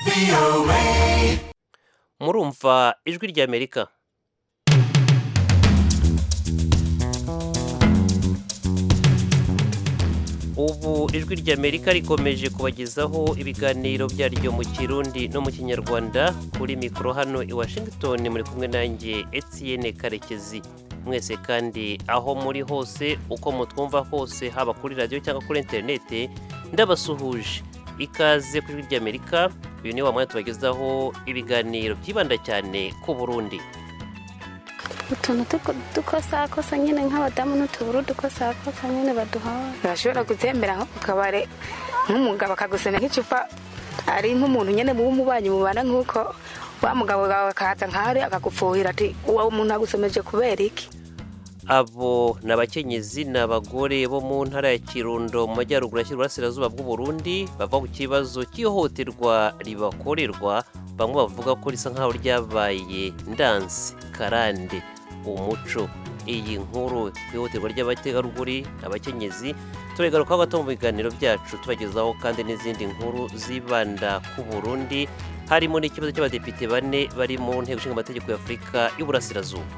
murumva ijwi ry'amerika ubu ijwi ry'amerika rikomeje kubagezaho ibiganiro byaryo mu kirundi no mu kinyarwanda kuri mikoro hano i washington muri kumwe nanjye etienne karekezi mwese kandi aho muri hose uko mutwumva hose haba kuri radiyo cyangwa kuri interinete ndabasuhuje ikaze ku ijwi ry'amerika uyu ni wa mwanya tubagezaho ibiganiro byibanda cyane ku burundi utuntu dukosakosa nyine nk'abadamu n'utuburu dukosakosa nyine baduhaye urashobora gutembera nko ku kabare nk'umugabo akagusana nk'icupa ari nk'umuntu nyine w'umubanyi mubana nk'uko wa mugabo wawe akaza nk'ahari akagupfuhira ati uwo muntu agusomeje kubera iki abo ni abakenyezi ni abagore bo mu ntara ya kirundo mu majyaruguru ashyira uburasirazuba bw'uburundi bava ku kibazo cy'ihohoterwa ribakorerwa bamwe bavuga ko risa nk'aho ryabaye ndansi karande umuco iyi nkuru ihohoterwa ry'abategarugori abakenyezi turegarukaho gato mu biganiro byacu tubagezaho kandi n'izindi nkuru zibanda ku burundi harimo n'ikibazo cy'abadepite bane bari mu nteko ishinga amategeko ya afurika y'uburasirazuba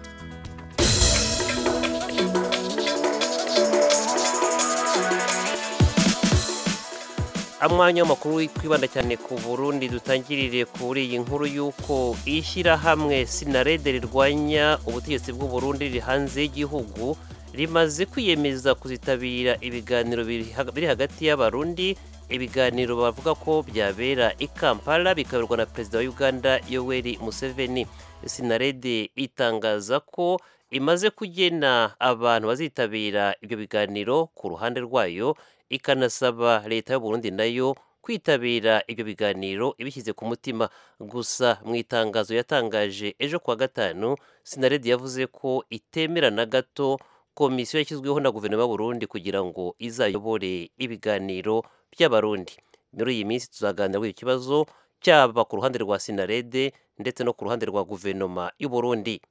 amwanya w'amakuru twibanda cyane ku burundi dutangirire kuri iyi nkuru y'uko ishyirahamwe sinarede rirwanya ubutegetsi bw'uburundi riri hanze y'igihugu rimaze kwiyemeza kuzitabira ibiganiro biri hagati y'abarundi ibiganiro bavuga ko byabera i kampala bikaberwa na perezida wa uganda yoweri museveni sinarede itangaza ko imaze kugena abantu bazitabira ibyo biganiro ku ruhande rwayo ikanasaba leta y'uburundi nayo kwitabira ibyo biganiro ibishyize ku mutima gusa mu itangazo yatangaje ejo kuwa gatanu sinaredi yavuze ko itemera na gato komisiyo yashyizweho na guverinoma y'uburundi kugira ngo izayobore ibiganiro by'abarundi muri iyi minsi tuzaganira kuri iki kibazo cyaba ku ruhande rwa sinarede ndetse no ku ruhande rwa guverinoma y'uburundi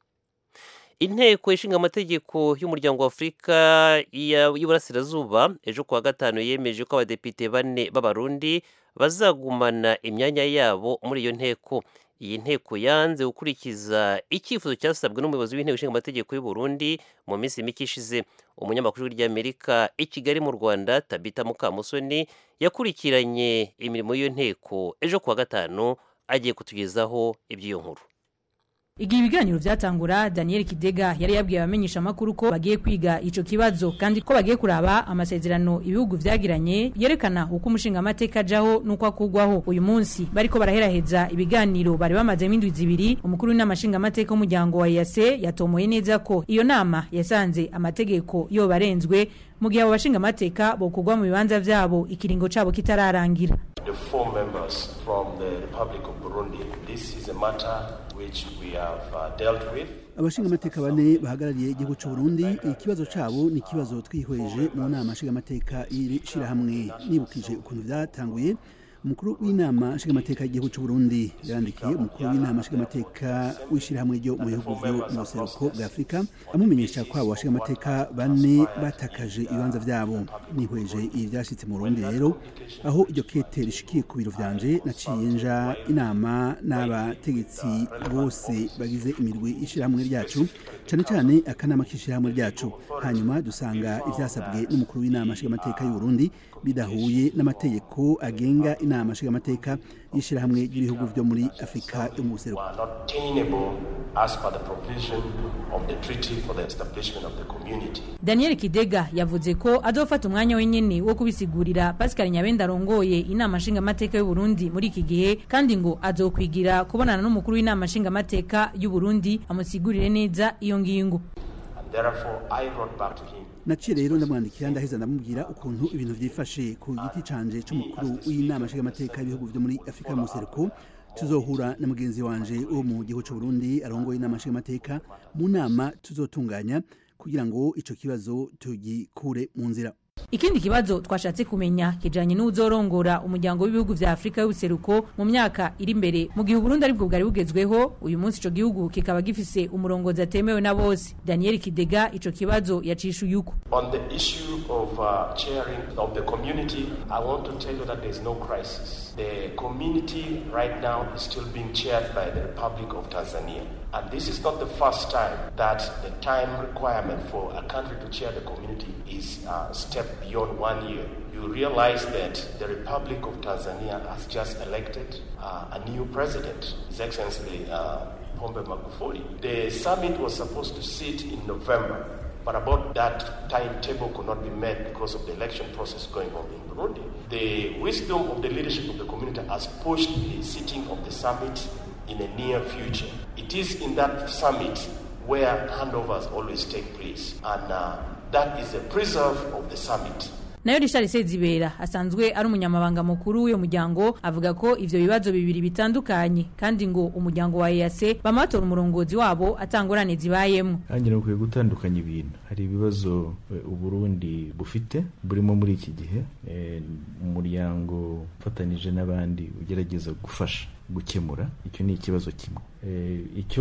inteko ishinga amategeko y'umuryango wa afurika y'uburasirazuba ejo kuwa gatanu yemeje ko abadepite bane b'abarundi bazagumana imyanya yabo muri iyo nteko iyi nteko yanze gukurikiza icyifuzo cyasabwe n'umuyobozi w'inteko ishinga amategeko y'u Burundi mu minsi mike ishize umunyamakuru ry'amerika i kigali mu rwanda tabita mukamusoni yakurikiranye imirimo y'iyo nteko ejo kuwa gatanu agiye kutugezaho iby'iyo nkuru igihe ibiganiro byatangura daniel kidega yari yabwiye abamenyesha amakuru ko bagiye kwiga ico kibazo kandi ko bagiye kuraba amasezerano ibihugu vyagiranye yerekana uko umushinga amateka ajaho n'uko akugwaho uyu munsi bariko baraheraheza ibiganiro bari bamazemo indwi zibiri umukuru w'inama nshinga amateka w'umuryango wa yase yatomoye neza ko iyo nama yasanze amategeko yoba arenzwe mu gihe abo bashinga amateka bokugwa mu bibanza vyabo ikiringo cabo kitararangira the four members from the Republic of Burundi. This is a matter which we have uh, dealt with. abashinga amateka bane bahagarariye igihugu cy'u Burundi ikibazo cabo ni ikibazo twihweje mu nama nshinga amateka y'iri shirahamwe nibukije ukuntu byatanguye umukuru w'inama nshingamateka y'igihugu cy'u Burundi yandikiye umukuru w'inama nshingamateka w'ishyirahamwe ryo mu bihugu byo mu buseruko bwa Afurika amumenyesha ko abo bashingamateka bane batakaje ibibanza byabo nihweje ibi byashyitse mu Burundi rero aho iryo kete rishikiye ku biro vyanje naciye nja inama n'abategetsi bose bagize imirwi y'ishyirahamwe ryacu cyane cyane akanama k'ishyirahamwe ryacu hanyuma dusanga ivyasabwe n'umukuru w'inama nshingamateka y'u Burundi bidahuye n'amategeko agenga inama nshingamateka y'ishyirahamwe ry'ibihugu byo muri afurika yo mu buseruko Are not tenable as per the provision of the treaty for the establishment of the community. daniel kidega yavuze ko azofata umwanya wenyine wo kubisigurira pascal nyabenda arongoye inama nshingamateka y'u Burundi muri iki gihe kandi ngo azokwigira kubonana n'umukuru w'inama nshingamateka y'u Burundi amusigurire neza iyo ngingo And therefore, I wrote back to him. naciye rero ndamwandikira ndaheza ndamubwira ukuntu ibintu vyifashe ku giti canje c'umukuru w'inama nshingamateka y'ibihugu vyo muri afurika mu buseruko tuzohura na mugenzi wanje wo mu gihugu c'u Burundi arongoye inama nshingamateka mu nama tuzotunganya kugira ngo ico kibazo tugikure mu nzira ikindi kibazo twashatse kumenya kijanye n'uzorongora umuryango w'ibihugu vya Afrika y'ubuseruko mu myaka iri imbere mu gihe Burundi aribwo bwari bugezweho uyu munsi ico gihugu kikaba gifise umurongozi atemewe na bose Daniel Kidega ico kibazo yacishuye uko On the issue of uh, chairing of the community, I want to tell you that there's no crisis. The community right now is still being chaired by the Republic of Tanzania. And this is not the first time that the time requirement for a country to chair the community is uh, stepped beyond one year. You realize that the Republic of Tanzania has just elected uh, a new president, His Excellency uh, Pombe Magufuli. The summit was supposed to sit in November. But about that timetable could not be met because of the election process going on in Burundi. The wisdom of the leadership of the community has pushed the sitting of the summit in a near future. It is in that summit where handovers always take place, and uh, that is a preserve of the summit. nayo Richard Sezibera asanzwe ari umunyamabanga mukuru w'uyo muryango avuga ko ivyo bibazo bibiri bitandukanye kandi ngo umuryango wa EAC bamatora umurongozi wabo atangorane zibayemwo hangira ukwiye gutandukanya ibintu hari ibibazo eh, uburundi bufite burimo muri iki gihe eh, umuryango ufatanije n'abandi ugerageza gufasha gukemura icyo ni ikibazo kimwe Eh, icyo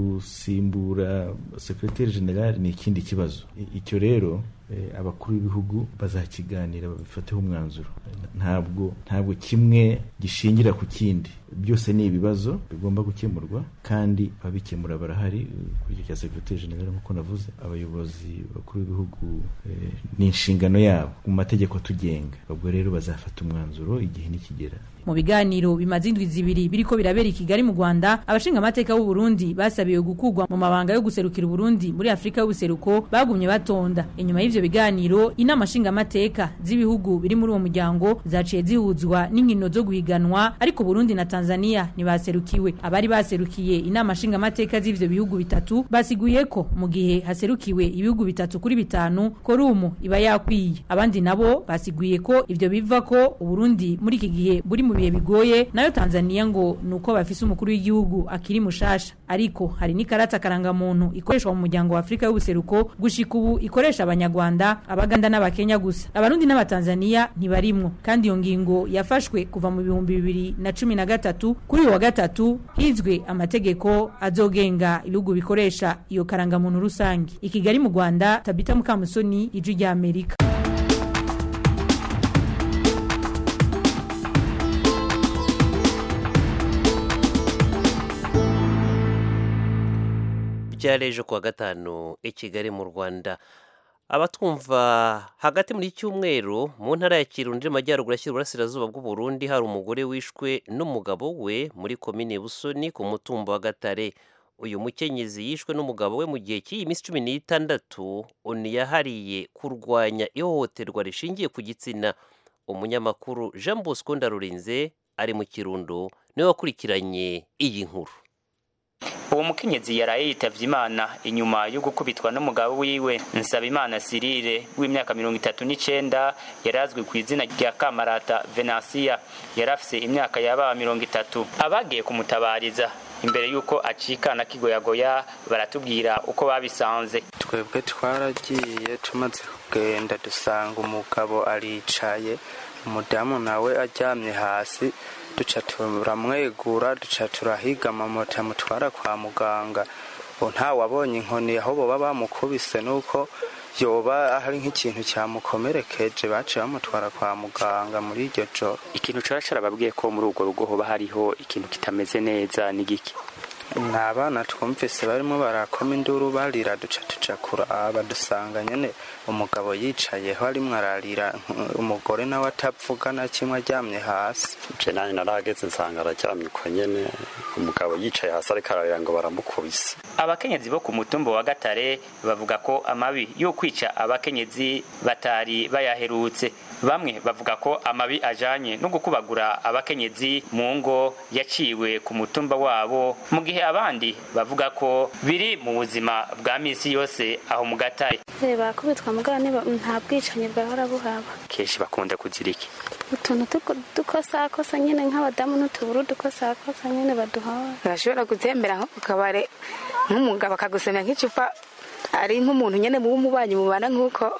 gusimbura sekreteri generali ni ikindi kibazo I- icyo rero eh, abakuru b'ibihugu bazakiganira babifateho umwanzuro ntabwo ntabwo kimwe gishingira ku kindi byose ni ibibazo bigomba gukemurwa kandi ababikemura barahari eh, kuri icyo cya sekreteri generali nk'uko navuze abayobozi bakuru b'ibihugu eh, ni inshingano yabo mu mategeko atugenga ubwo rero bazafata umwanzuro igihe nikigera mu biganiro bimaze indwi zibiri biriko birabera i Kigali mu Rwanda abashinga amateka b'u Burundi basabiwe gukugwa mu mabanga yo guserukira Burundi muri Afrika y'ubuseruko bagumye batonda inyuma y'ivyo biganiro inama nshinga amateka z'ibihugu biri muri uwo muryango zaciye zihuzwa n'inkino zo guhiganwa ariko Burundi na Tanzania ntibaserukiwe abari baserukiye inama nshinga amateka z'ivyo bihugu bitatu basiguye ko mu gihe haserukiwe ibihugu bitatu kuri bitanu korumu iba yakwiye abandi nabo basiguye ko ivyo biva ko Uburundi muri iki gihe buri mu bihe bigoye nayo Tanzania ngo nuko bafise umukuru w'igihugu akiri mushasha ariko hari n'ikarata karangamuntu ikoreshwa mu muryango wa Afrika y'ubuseruko gushika ubu ikoresha abanyarwanda abaganda n'abakenya gusa abarundi n'abatanzania ntibarimwo kandi iyo ngingo yafashwe kuva mu bihumbi bibiri na cumi na gatatu kuri uyu wa gatatu hizwe amategeko azogenga ibihugu bikoresha iyo karangamuntu rusange i Kigali mu Rwanda Tabita Mukamusoni ijwi rya Amerika byareje kuwa gatanu i kigali mu rwanda abatwumva hagati muri iki cyumweru mu ntara ya kirundi amajyaruguru ashyira uburasirazuba bw'uburundi hari umugore wishwe n'umugabo we muri komine busoni ku mutumba wa gatare uyu mukenyezi yishwe n'umugabo we mu gihe cy'iyi minsi cumi n'itandatu oni yahariye kurwanya ihohoterwa rishingiye ku gitsina umunyamakuru jean bosco ndarurinze ari mu kirundo niwe wakurikiranye iyi nkuru uwo mukenyezi yaraye yitavye imana inyuma yo gukubitwa n'umugabo wiwe nsabimana sirire w'imyaka mirongo itatu n'icenda yari azwi ku izina rya kamarata venansiya yari afise imyaka yaba mirongo itatu abagiye kumutabariza imbere y'uko acikana kigoyagoya baratubwira uko babisanze twebwe twaragiye tumaze kugenda dusanga umugabo aricaye umudamu nawe aryamye hasi duca turamwegura duca turahiga amamoto amutwara kwa muganga ubu ntawabonye inkoni aho boba bamukubise nuko yoba hari nk'ikintu cyamukomerekeje baciye bamutwara kwa muganga muri iryo joro ikintu caba carababwiye ko muri urwo rugo hoba hariho ikintu kitameze neza n'igiki ni abana twumvise barimo barakoma induru barira duca tuja kuraba dusanga nyene umugabo yicayeho arimwo ararira umugore nawe atavuga na kimwe aryamye hasi je nanye narageze nsanga araryamye uko nyene umugabo yicaye hasi ariko ararira ngo baramukubise abakenyezi bo ku mutumba wa gatare bavuga ko amabi yo kwica abakenyezi batari bayaherutse bamwe bavuga ko amabi ajanye no gukubagura abakenyezi mu ngo yaciwe ku mutumba wabo mu gihe abandi bavuga ko biri mu buzima bwa misi yose aho mu gatare bakubitwa mugabo niba nta bwicanyi bwahora buhaba kenshi bakunda kuzira iki utuntu dukosakosa nyine nk'abadamu n'utuburu dukosakosa nyine baduhawe urashobora gutembera nko ku kabare nk'umugabo akagusomya nk'icupa ari nk'umuntu nyine muba umubanyi mubana nk'uko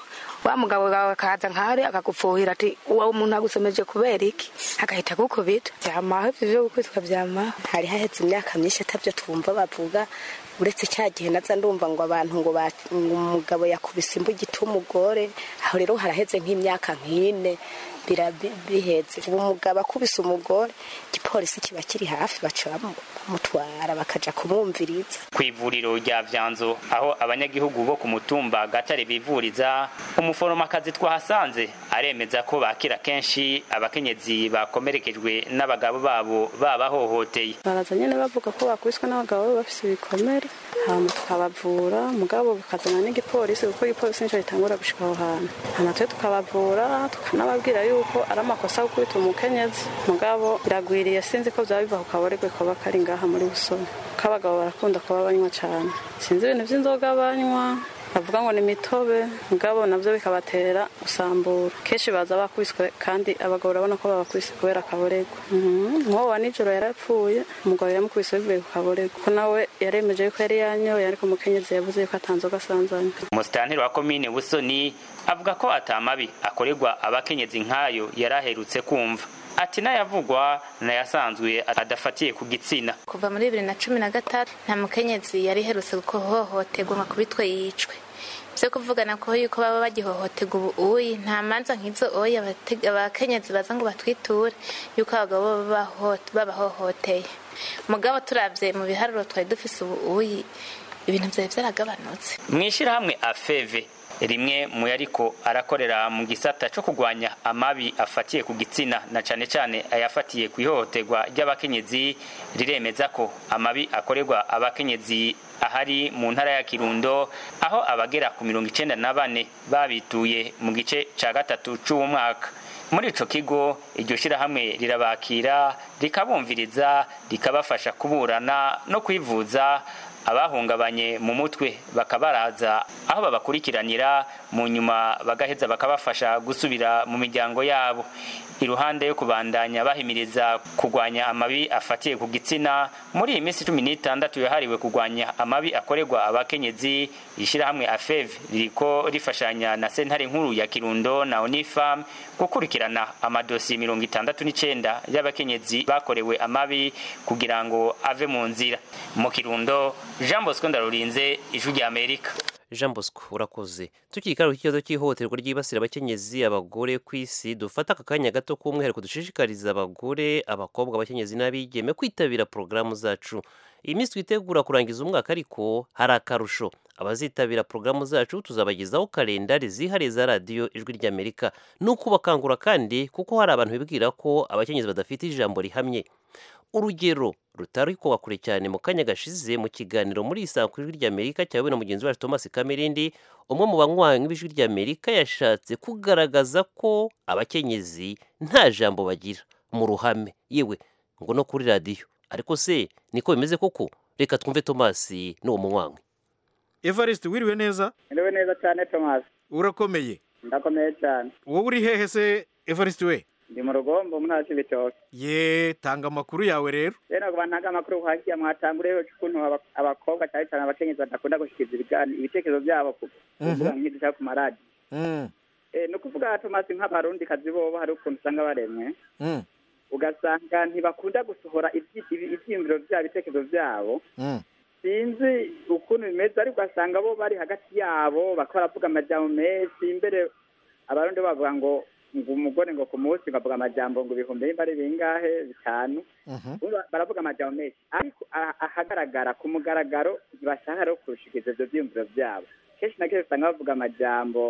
wa mugabo wawe akaza nkari akagupfuhira ati uwo muntu agusomeje kubera iki agahita agukubita byamaho ibyo byo gukubitwa byamaho hari haheze imyaka myinshi atabyo twumva bavuga uretse cya gihe naza ndumva ngo abantu ngo ba- ngo umugabo yakubise imbugita umugore aho rero haraheze nk'imyaka nk'ine bira- bi- biheze ubu umugabo akubise umugore igipolisi kiba kiri hafi baca bamu- bamutwara bakaja kumwumviriza ku ivuriro rya vyanzo aho abanyagihugu bo ku mutumba gatare bivuriza umuforomakazi twahasanze aremeza ko bakira kenshi abakenyezi bakomerekejwe n'abagabo babo babahohoteye baraza nyine bavuga ko bakubiswe n'abagabo baba bafise ibikomere hama tukabavura mugabo bikazana n'igipolisi kuko igipolisi nico gitangura gushika aho hantu hama twe tukabavura tukanababwira yuko ari amakosa gukubita umukenyezi mugabo biragwiriye sinzi ko vyaba biva ku kaboregwe koba kari ngaha muri busoni ko abagabo barakunda kuba banywa cane sinzi ibintu vy'inzoga banywa bavuga ngo ni imitobe mugabo navyo bikabatera gusambura kenshi baza bakubiswe kandi abagabo urabona ko babakubise kubera akaboregwa Mhm. nk'uwo wa nijoro yarapfuye umugabo yamukubise bivuye ku kaboregwa ko nawe yaremeje yuko yari yanyoye ariko umukenyezi yavuze yuko atanzoga asanzanye umusitanteri wa komine busoni avuga ko atamabi akorerwa abakenyezi nk'ayo yari aherutse kumva ati n'ayavugwa n'ayasanzwe adafatiye ku gitsina kuva muri bibiri na cumi na gatatu nta mukenyezi yari iherutse guhohoterwa ngo akubitwe yicwe byo kuvugana ko yuko baba bagihohoterwa ubu uyi nta manza nk'izo oyi abate- abakenyezi baza ngo batwiture yuko abagabo baba baho- babahohoteye mugabo turabye mu biharuro twari dufise ubu uyi ibintu byari byaragabanutse mu ishyirahamwe afeve rimwe mu yariko arakorera mu gisata cyo kurwanya amabi afatiye ku gitsina na cane cane ayafatiye ku ihohoterwa ry'abakenyezi riremeza ko amabi akorerwa abakenyezi ahari mu ntara ya kirundo aho abagera ku mirongo icenda na bane babituye mu gice ca gatatu c'uwo mwaka muri ico kigo iryo shirahamwe rirabakira rikabumviriza rikabafasha kuburana no kwivuza abahungabanye mu mutwe bakabaraza aho babakurikiranira mu nyuma bagaheza bakabafasha gusubira mu miryango yabo iruhande yo kubandanya bahimiriza kurwanya amabi afatiye ku gitsina muri iyi minsi cumi n'itandatu yahariwe kurwanya amabi akorerwa abakenyezi ishyirahamwe afev ririko rifashanya na sentare nkuru ya kirundo na onifam gukurikirana amadosiye mirongo itandatu n'icenda y'abakenyezi bakorewe amabi kugira ngo ave mu nzira mu kirundo jean bosco ndarurinze ijwi rya amerika jean bosco urakoze tukikara ku kibazo cy'ihohoterwa ryibasira abakenyezi abagore ku isi dufata aka kanya gato k'umwihariko dushishikariza abagore abakobwa abakenyezi n'abigeme kwitabira porogaramu zacu iyi minsi twitegura kurangiza umwaka ariko hari akarusho abazitabira porogaramu zacu tuzabagezaho kalendari zihariye za radiyo ijwi ry'amerika ni ukubakangura kandi kuko hari abantu bibwira ko abakenyezi badafite ijambo rihamye urugero rutari kuwa kure cyane mu kanya gashize mu kiganiro muri isanga ku ijwi ry'amerika cyawe na mugenzi wacu thomas kamerindi umwe mu banywanyi b'ijwi ry'amerika yashatse kugaragaza ko abakenyezi nta jambo bagira mu ruhame yewe ngo no kuri radiyo ariko se niko bimeze koko reka twumve thomas n'uwo munywanyi evariste wiriwe neza Niriwe neza cyane Thomas. urakomeye Ndakomeye cyane. wowe uri hehe se evariste we Ndi mu rugombo mu ntara y'ibitoki. ye tanga amakuru yawe rero Rero kuba ntaga amakuru hakiya mwatanguriye ukuntu aba- abakobwa cyane cyane abakenyezi badakunda gushikiriza ibiganiro ibitekerezo byabo ku Mhm. kuvuga nk'idusha ku maradi. Mm, Eh ni ukuvuga Thomas nk'abarundi kazi bobo hari ukuntu usanga baremwe mm, ugasanga ntibakunda gusohora ibyi- ibi- ivyiyumviro byabo ibitekerezo byabo mm. sinzi ukuntu bimeze ariko ugasanga bo bari hagati yabo bakaba baravuga amajambo menshi imbere abarundi bavuga ngo ngo umugore ngo ku munsi bavuga amajambo ngo ibihumbi nimba ari bingahe bitanu Urumva baravuga amajambo menshi ariko a- ahagaragara ku mugaragaro ntibashaka rero kurushikiriza ivyo vyiyumviro vyabo kenshi na kenshi usanga bavuga amajambo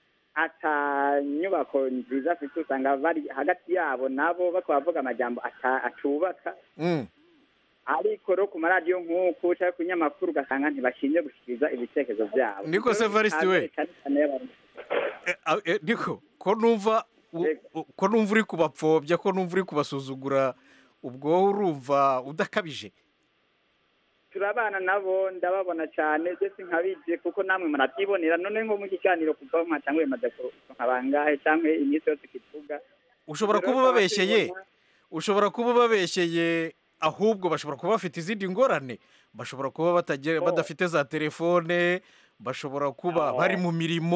ata nyubako nziza afite usanga bari hagati yabo nabo bakaba bavuga amajambo ata- atubaka Mm. ariko rero ku maradiyo nk'uku cyangwa ku nyamakuru ugasanga ntibashinzwe gushyikiriza ibitekerezo byabo Niko se Evariste we? Cyane cyane y'abarundi. Ah, eh, niko ko numva u- u- ko numva uri kubapfobya ko numva uri kubasuzugura ubwo wowe urumva udakabije turabana nabo ndababona cyane ndetse nkabije kuko namwe murabyibonera none nko mu kiganiro kuva aho mwatanguye maze nka bangahe cyangwa iminsi yose kivuga ushobora kuba ubabeshyeye ushobora kuba ubabeshyeye ahubwo bashobora kuba bafite izindi ngorane bashobora kuba batagira badafite za telefone bashobora kuba Oh. bari mu mirimo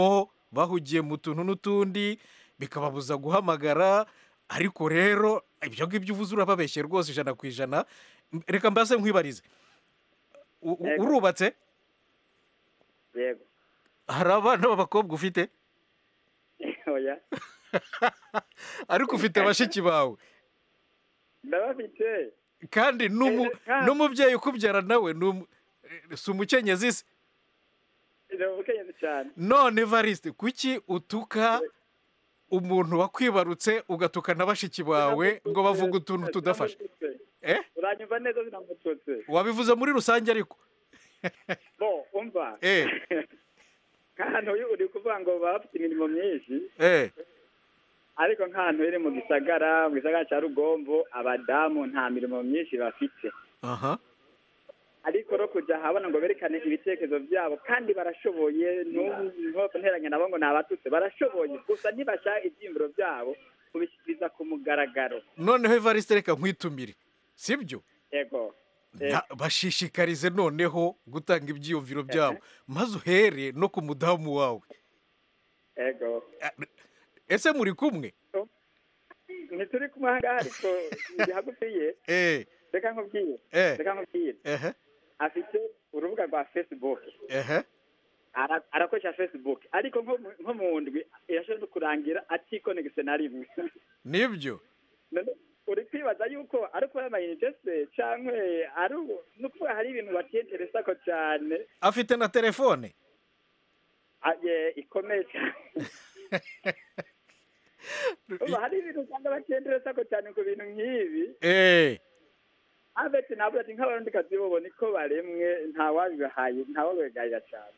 bahugiye mu tuntu n'utundi bikababuza guhamagara ariko rero ibyo ngibyo uvuze urababeshye rwose ijana ku ijana M- reka mbase nkwibarize U- u- Yego. urubatse yego hari abana b'abakobwa ufite oya ariko ufite bashiki bawe ndabafite kandi n'umu- n'umubyeyi ukubyara nawe ni umu- eh, si umukenyezi se ni umukenyezi cyane none evariste kuki utuka umuntu wakwibarutse ugatuka na bashiki bawe ngo bavuga utuntu tudafashe Eh? uranyumva neza zinamututse wabivuze muri rusange ariko bo umva Eh. nk'ahantu uri- uri kuvuga ngo baba bafite imirimo myinshi eh ariko nk'ahantu iri mu gisagara mu gisagara cya rugombo abadamu nta mirimo myinshi bafite aha ariko no kujya ahabona ngo berekane ibitekerezo byabo kandi barashoboye ntopfa nteranya nabo ngo ni abatutsi barashoboye gusa ntibashaka ibyiyumviro byabo kubishyikiriza ku mugaragaro noneho evariste reka nkwitumire sibyo yego Na- bashishikarize noneho gutanga ibyiyumviro byabo maze uhere no ku mudamu wawe yego ese muri kumwe ntituri kumwe aha ngaha ariko ndi hagufi ye eh reka nkubwire Eh. reka nkubwire ehe afite urubuga rwa facebook ehe Ara- arakoresha facebook ariko nko mu- nko mu ndwi irashobora no kurangira atikonegise na rimwe nibyo None uri kwibaza yuko ari ukubona amayinite se cyangwa ari ubu- ni ukuvuga hari ibintu batiyenteresa ko cyane afite na telefone Ah, ye, ikomeye cyane Urumva hari ibintu usanga batiyenteresa ko cyane ku bintu nk'ibi eh abeti ntabwo ati nk'abarundi kazi bobo niko baremwe ntawabibahaye ntawabibagarira cyane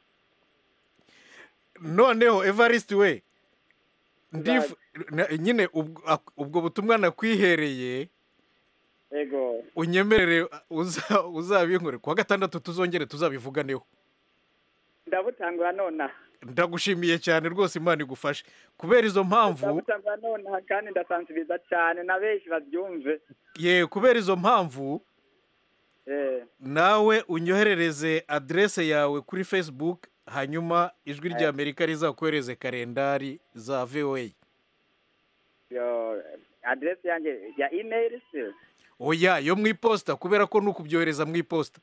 noneho evariste we ndifu na- nyine ubwo ak- ubwo butumwa nakwihereye ego unyemerere uza- uzabinkore kuwa gatandatu tuzongere tuzabivuganeho ndabutangura nonaha ndagushimiye cyane rwose imana igufashe kubera izo mpamvu ndabutangura nonaha kandi ndasansibiriza cyane na benshi babyumve ye kubera izo mpamvu eh nawe unyoherereze aderese yawe kuri facebook hanyuma ijwi rya amerika rizakohereze kalendari za voa yo aderesi yanjye ya email se oya yo mu iposita kubera ko ni ukubyohereza mu iposita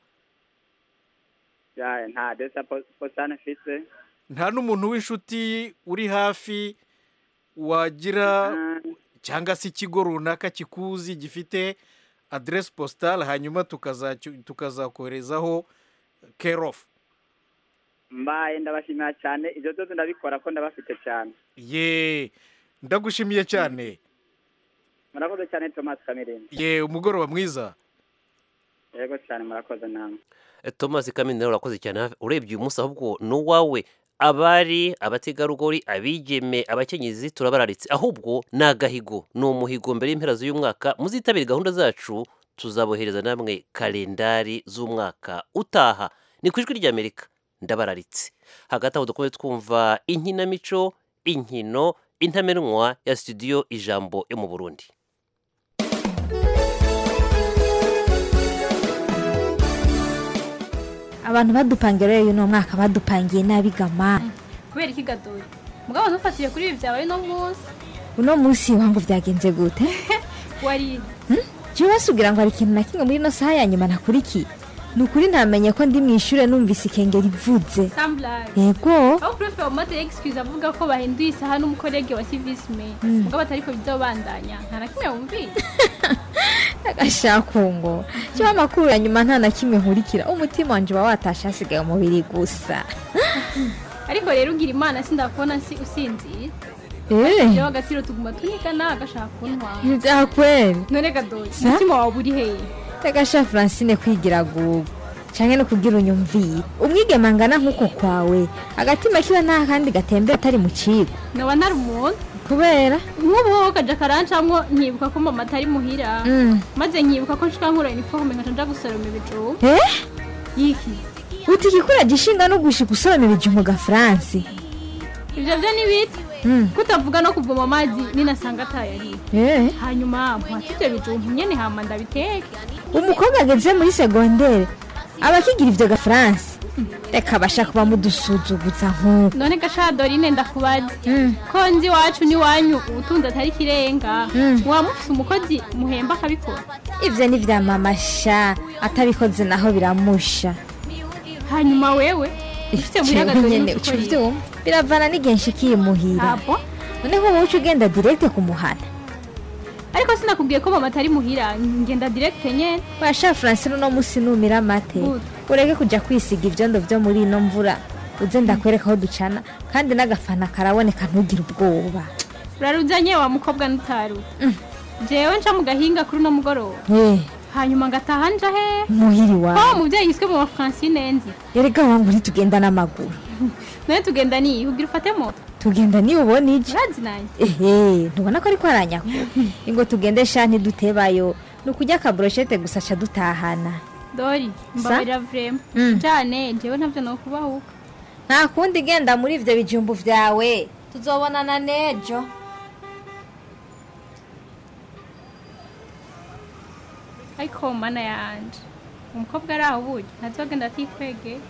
ya nta aderesi ya po- positani mfise nta n'umuntu w'inshuti uri hafi wagira cyangwa se ikigo runaka kikuzi gifite aderesi positale hanyuma tukazacyo- tukazakoherezaho kerofu mbaye ndabashimira cyane ibyo byose ndabikora ko ndabafite cyane ye ndagushimiye cyane murakoze cyane thomas kamirindi ye umugoroba mwiza yego cyane murakoze namwe thomas kamini nawe urakoze cyane hafi- urebye uyu munsi ahubwo ni uwawe abari abategarugori abigeme abakenyezi turabararitse ahubwo ni agahigo ni umuhigo mbere y'impera z'uyu mwaka muzitabire gahunda zacu tuzabohereza namwe kalendari z'umwaka utaha ni ku ijwi ry'amerika ndabararitse hagati aho dukomeze twumva inkinamico inkino intamenwa ya studio ijambo yo mu burundi abantu badupangira rero uno mwaka badupangiye nabi gama kubera iki gadoyi mugabo ntufatiye kuri ibi byabaye uno munsi uno munsi wangu byagenze gute wari jewe basubwira ngo hari ikintu na kimwe muri ino saha ya nyuma nakurikiye ni ukuri ntamenye ko ndi mu ishure numvise ikengera ivuze samburari yego aho purefe wa mate egisikizi avuga ko bahinduye isaha n'umukorege wa civisime Mm. mugabo atariko bizobandanya nta na kimwe wumvise agashakungo jewe amakuru ya nyuma nta na kimwe nkurikira umutima wanje uba watashe hasigaye umubiri gusa ariko rero ugira imana sindakubona si usinziye Eh. jewe agaciro tuguma tunigana agashaka kuntwara ntibyakweri none gadoyi Sa? umutima wawe uri hehe reka sha francine kwigira gugu canke no kugira unyumvire umwigema angana nk'uko kwawe agatima kiba nta kandi gatembera atari mu kigo noba ntari umuntu kubera nk'ubu wowe kaja karancamwo nkibuka ko mama atari muhira Mm. maze nkibuka ko nshika nkura iniforume nkaca nja gusoroma ibijumba eh yiki uti ikikura gishinga no gushika usoroma ibijumbu ga france ivyo vyo ni bite Mm. kutavuga no kuvoma amazi ninasanga atayari Eh. hanyuma mpata ivyo bijumbu nyene hama ndabiteke umukobwa ageze muri segondere abakigira ivyo gafaransa reka bashaka kuba mudusuzuguza nk'uko none gasha dorine ndakubaza ko nzi iwacu n'iwanyu ubutunzi atari ikirenga muba mufise umukozi muhemba akabikora ivyo ni vya mama sha atabikoze naho biramusha hanyuma wewe ufite muhira Jewe Dorine nyene uko uca yiga. uvyumva biravana n'igihe nshikiye muhira Abo? noneho wowe uca ugenda direkte kumuhana ariko sinakubwiye ko mama atari muhira ngenda direct nyene washa francine uno musi numira amate ureke kuja kwisiga ivyondo vyo muri ino mvura uze ndakwereka aho ducana kandi n'agafana karaboneka ntugire ubwoba uraruzanye wa mukobwa n'utaru jewe nca mu gahinga kuri uno mugoroba Eh, hanyuma ngataha nja he muhiri ko wawe umuvyeyi yiswe mu bafrancine nzi erega wangu ntitugenda n'amaguru none tugenda niyi ugira ufate moto tugenda niba ubona ije urazi nanje ehe ntubona ko ariko aranyakura ingo tugende sha ntidutebayo ni ukurya akaburoshete gusa ca dutahana dori mbabarira vrema Mm. jane jewe ntavyo nokubahuka nta kundi genda muri ivyo bijumbu vyawe tuzobonana nejo ariko mana yanje umukobwa ari aho burya ntazogenda atikwegeye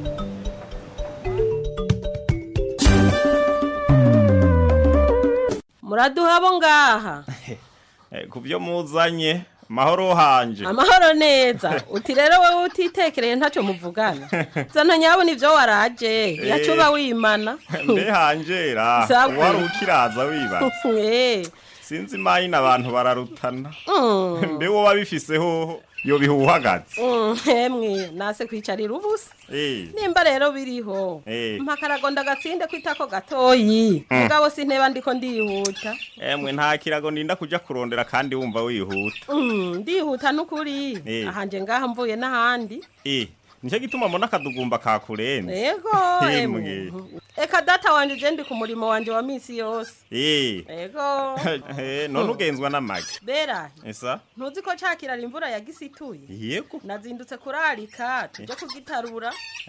muraduha abo ngaha Eh, ku byo muzanye mahoro hanje amahoro neza uti rero wowe utitekereye ntacyo muvugana zana nyabona ibyo waraje yacuba wimana mbe hanjera Sawa. wari ukiraza wibatse Eh, sinzi mayina abantu bararutana mm, mbe wowe abifise hoho yo bihuhagaze mm, emwe nase kwicarira ubusa Eh, nimba rero biriho Eh. mpakaragonda agatsinde kwitako gatoyi Mm. mugabo sinteba ndiko ndihuta emwe nta kirago ndinda kuja kurondera kandi wumva wihuta Mm, ndihuta n'ukuri Eh. ahanje ngaha mvuye n'ahandi Eh, nicyo gituma mbona akadugumba kakurenze ego Emwe. emwe eka data wanje je ndi ku murimo wanje wa misi yose Eh. ego Eh, none ugenzwa n'amagi berahi esa ntuzi ko cakirara imvura yagisituye yego nazindutse kurarika tuje kugitarura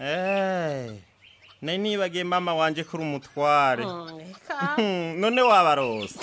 Eh, nari nibagiye mama wanje kuri umutware Mm, eka none wabarose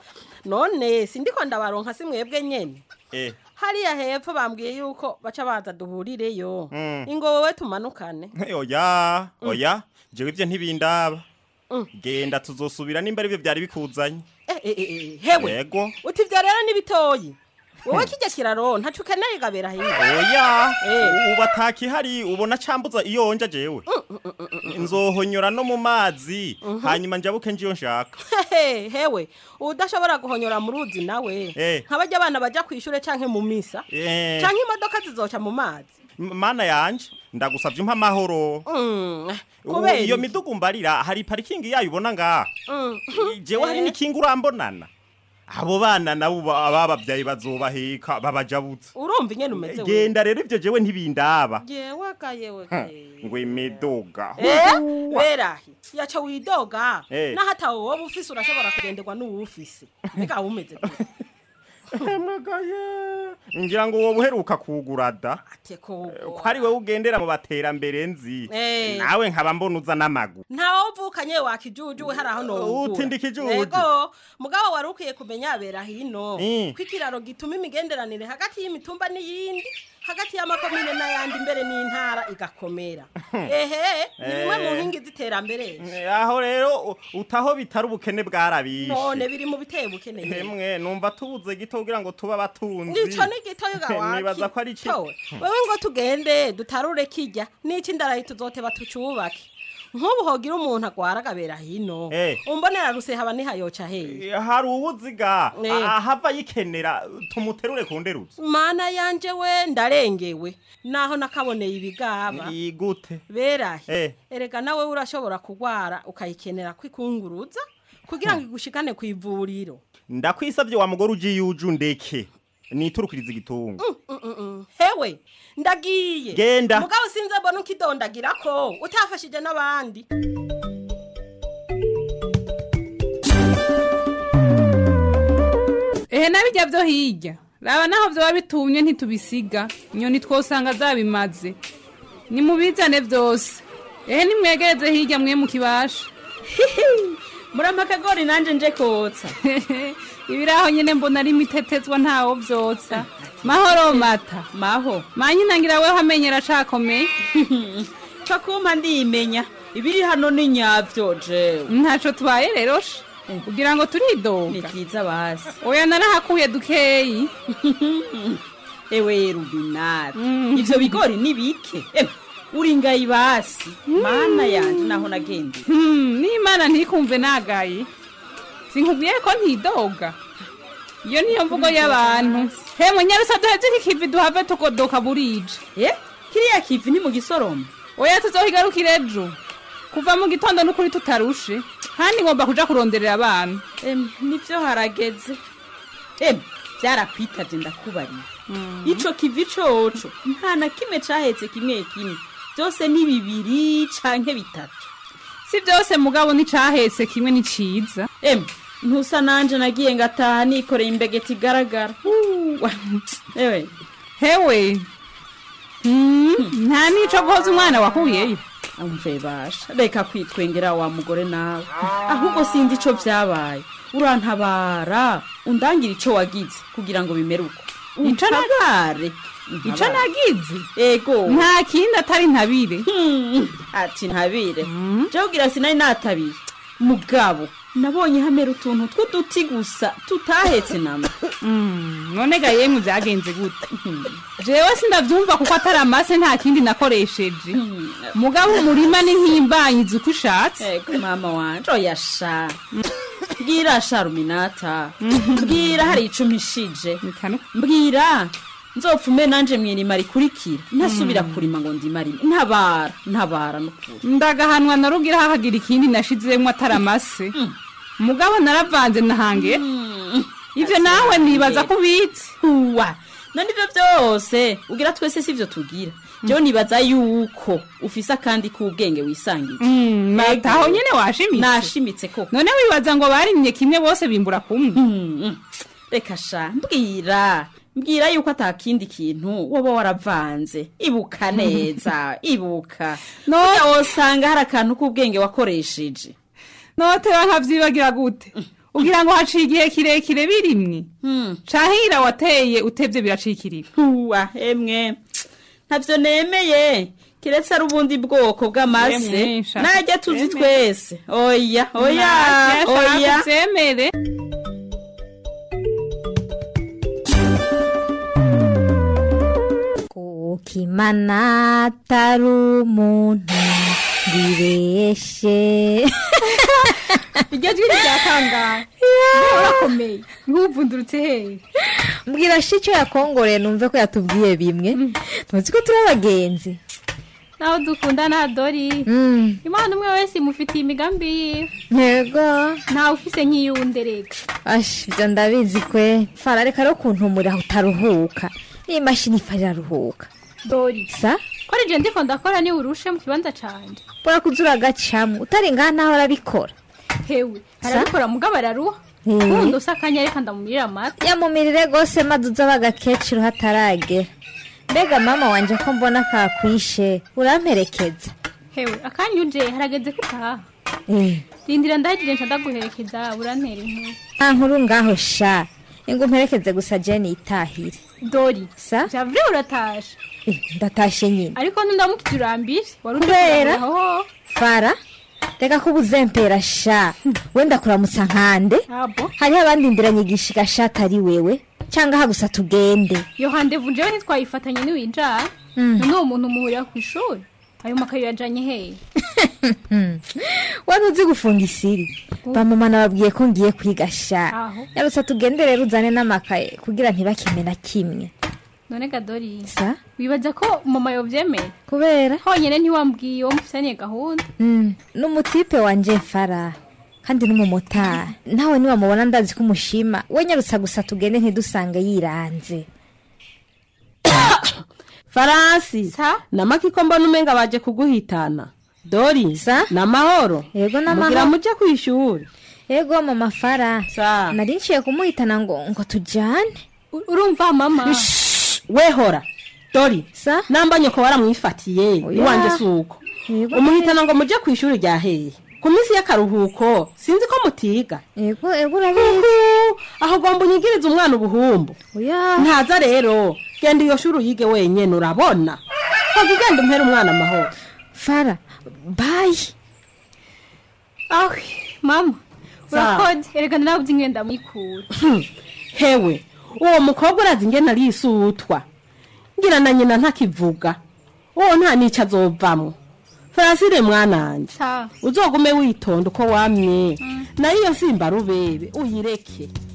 none sindiko ndabaronka si mwebwe nyene Eh, hariya hepfo bambwiye yuko baca baza duhurireyo Mm. ingo wowe tumanukane oya oya jewe ivyo ntibindaba genda tuzosubira nimba arivyo vyari bikuzanye Eh, eh, eh, eh, hewe yego uti ivyo rero ni bitoyi wowe kijya kiraro ntaco ukeneye gabera hiya oya Eh. ubu atakihari ubona cambuza iyo nja jewe nzohonyora no mu mazi hanyuma njabuke njiyo nshaka Hehe, hewe udashobora guhonyora mu ruzi nawe Eh. nk'abajya abana baja kw'ishure canke mu misa Eh. canke imodoka zizoca mu mazi M- mana yanje ndagusavye umpa amahoro Mm, Ubu kubera iyo iki? midugu mbarira hari parikingi yayo ubona ngaha Mm. jewe hari Eh. n'ikinga urambonana abo bana nabo ba- ababavyaye bazobaheka babajabutse urumva ingene umeze genda rero ivyo jewe ntibindaba jewe ga yewe ngo imiduga Eh, berahi yaca widoga Eh. naho atawe wowe ufise urashobora kugenderwa n'uwufise mbega wumeze gute? ngira ngo wowe uheruka kugura da ko ko ari wowe ugendera mu baterambere nzi Eh. nawe nkaba mbona uza n'amaguru ntawe uvukanye wakijuju we hari aho nowugura Uti ndi kijuju. ego mugabo wari ukwiye kumenya bera hino Mm. ko ikiraro gituma imigenderanire hagati y'imitumba n'iyindi hagati y'amakomine n'ayandi mbere n'intara igakomera ehe ni bimwe mu nkingi z'iterambere aho rero u- utaho bitari ubukene bwarabishe none biri mu biteye bukeneye hemwe numva tubuze gito kugira ngo tuba abatunzi nico ni gitoyo gawaki nibaza ko ari iki Towe, wewe ngo tugende dutarure kijya n'iki ndarayi tuzoteba tucubake nk'ubu hogira umuntu agwara agabera hino Eh. umbonera ruse haba nihayoca hehe hari uwuziga Eh. a- ahava yikenera tumuterure ku nderutsi mana yanje we ndarengewe naho nakaboneye ibigaba igute berahe Eh. erega nawe urashobora kugwara ukayikenera kwikunguruza kugira ngo igushikane ku ivuriro ndakwisabye wa mugore ugiye uje undeke niturukiriza igitungo Mm, mm, mm. hewe ndagiye Genda. mugabo sinze mbona ukidondagira ko utafashije n'abandi ehe nabijya byo hirya raba naho byaba bitumye ntitubisiga inyoni twosanga zabimaze nimubizane byose ehe nimwegereze hirya mwe mukibasha murampa akagori nanje nje kotsa ibiraho nyene mbona ari imitetezwa ntawo vyotsa mahoro mata maho manyina ngira weho amenyera cakomeye ca kumpa ndimenya ibiri hano ni nyavyo jewe ntaco tubaye rero sha kugira ngo turidoga ni vyiza basi oya narahakuye dukeyi ewe rubinari ivyo bigori ni bike Ewe, uri ngayi basi mana yanje naho nagendeye Hmm, n'imana ntikumve nagaye sinkubwiye ko ntidoga iyo niyo mvugo y'abantu hemwe nyarusa duheze iki kivi duhave tugodoka burije eh kiriya kivi ni mu gisoroma oya tuzohigarukira ejo kuva mu gitondo n'ukuri tutarushe kandi ngomba kuja kuronderera abana Em, nivyo harageze em vyarakwitavye ndakubariye ico kivi coco nta na kimwe cahetse kimwe kimwe vyose ni bibiri canke bitatu si byose mugabo nicahetse kimwe ni ciza em ntusa nanje nagiye ngataha nikoreye imbegeti igaragara Uwa, ewe hewe Hmm, nta nico guhoza umwana wakuyeyo umve basha reka kwitwengera wa mugore nawe ahubwo sinzi ico vyabaye urantabara undangira ico wagize kugira ngo bimere uko Ico na- untabare ico nagize ego nta kindi atari ntabire ati ntabire jewe ugira sinari natabiye mugabo nabonye hamera utuntu tw'uduti gusa tutahetse nama none ga yemwe byagenze gute jewe sindavyumva kuko atari amase nta kindi nakoresheje mugabo umurima ni nk'imbanyizi uko ushatse ego mama wanje oya sha mbwira sha ruminata mbwira hari ico mpishije mbwira nzopfume nanje mwirima rikurikira ntasubira kurima ngo ndimarime ntabara ntabara nukuri ndagahanwa narugira hakagira ikindi nashizemwo atari amase mugabo naravanze nahange ivyo nawe nibaza ko ubitse uwa none ivyo vyose ugira twese sivyo tugira jewe nibaza yuko ufise akandi k'ubwenge wisangije mata aho nyene washimitse nashimitse koko none wibaza ngo barimye kimwe bose bimbura kumwe reka sha mbwira mbwira yuko atakindi kintu woba waravanze ibuka neza ibuka noya wosanga hari akantu k'ubwenge wakoresheje noteba nkavyibagira gute ugira ngo haciye igihe kirekire birimwe cahira wateye utevye biracikirira uwa emwe ntavyo nemeye kiretse ari ubundi bwoko bw'amase Emwe, shaka najya tuzi uvyemere. twese oya oya Nashaka oya uvyemere kukimana atari umuntu ngibeshe iryo jwi ryatangaye urakomeye nk'uvundurutse hehe mbwira shi icyo yakongoreye numve ko yatubwiye bimwe tuzi ko turi abagenzi naho dukundana dori imana umwe wese imufitiye imigambi yiwe yego ntawe ufise nk'iyuwundi reka ashi ibyo ndabizi kwe fara reka rero kuntumurira utaruhuka iyi mashini ifa iraruhuka dori sa ko ari je ndiko ndakora niwe urushe mu kibanza canje urakuza uragacamo utari ngaha naho urabikora hewe Sa? arabikora mugabo araruha Eh. ubundi usa akanya reka ndamumirira amata yamumirire rwose maze uza bagakecuru hataragera mbega mama wanje ko mbona kakwishe uramperekeza hewe akanya uje harageze ko utaha Eh, rindira ndahagire nca ndaguherekeza urantera inkuru nta nkuru ngaho sha ingo mperekeze gusa jeni itahire dori sa javure uratashe Eh, ndatashe nyine ariko ntundamukije urambire wari uje Kubera? kurahuraho. fara reka ko ubuzempera sha wenda kuramutsa nkande abo hariho abandi ndiranyigishika sha atari wewe cyangwa aha gusa tugende iyo handevu njyewe ntitwayifatanye niwinjara Mm. none uwo muntu muhurira ku ishuri ayo makayo yajanye hehe wari uzi gufunga isiri bamama nababwiye ko ngiye kwiga sha Aho. yarutse tugende rero uzane n'amakaye kugira ntibakime na kimwe none gadori sa wibaza ko mama yovyemeye kubera honyine ntiwambwiye uwo mufitaniye gahunda Mm, n'umutipe wanje fara kandi n'umumotari nawe niwamubona ndazi ko umushima we nyarutsa gusa tugende ntidusange yiranze faransi namaki ko mbona umenga baje kuguhitana dori namahoro yego mugira muje kwishuri yego mama fara nari nciye kumuhitana ngo ngo tujyane urumva mama wehora dori namba nyoko waramwifatiye iwanjye si uko umuhitana ngo muje ku ishuri rya hehe ku minsi y'akaruhuko sinzi ko mutiga ego ego urabizi aho ugomba unyigirize umwana ubuhumbu ntaza rero genda iyo shuri uyige wenyine urabona hoga ugenda umpera umwana amahoro fara bayi awe mama Sawa. urakoze erega nawe ingenda mwikura hewe uwo mukobwa urazi ingene arisutwa ngira na nyina ntakivuga uwo nta n'icyo azovamwo farasire mwananje sawa uzogume witonda uko wamye nayo iyo simba rubebe uyireke